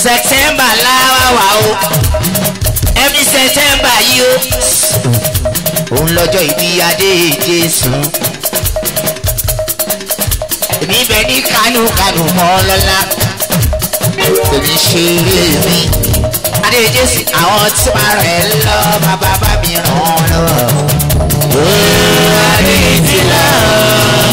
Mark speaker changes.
Speaker 1: sẹtẹmbà láwa wà o ẹbí sẹtẹmbà yìí o òun lọ́jọ́ ìbí adé jésù èmi bẹ ní kánú kánú mọ́ lọ́la èmi ṣe eré mi adé jésù àwọn tí máa rẹ̀ lọ bàbá bá mi ràn án lọ. adé ti lọ.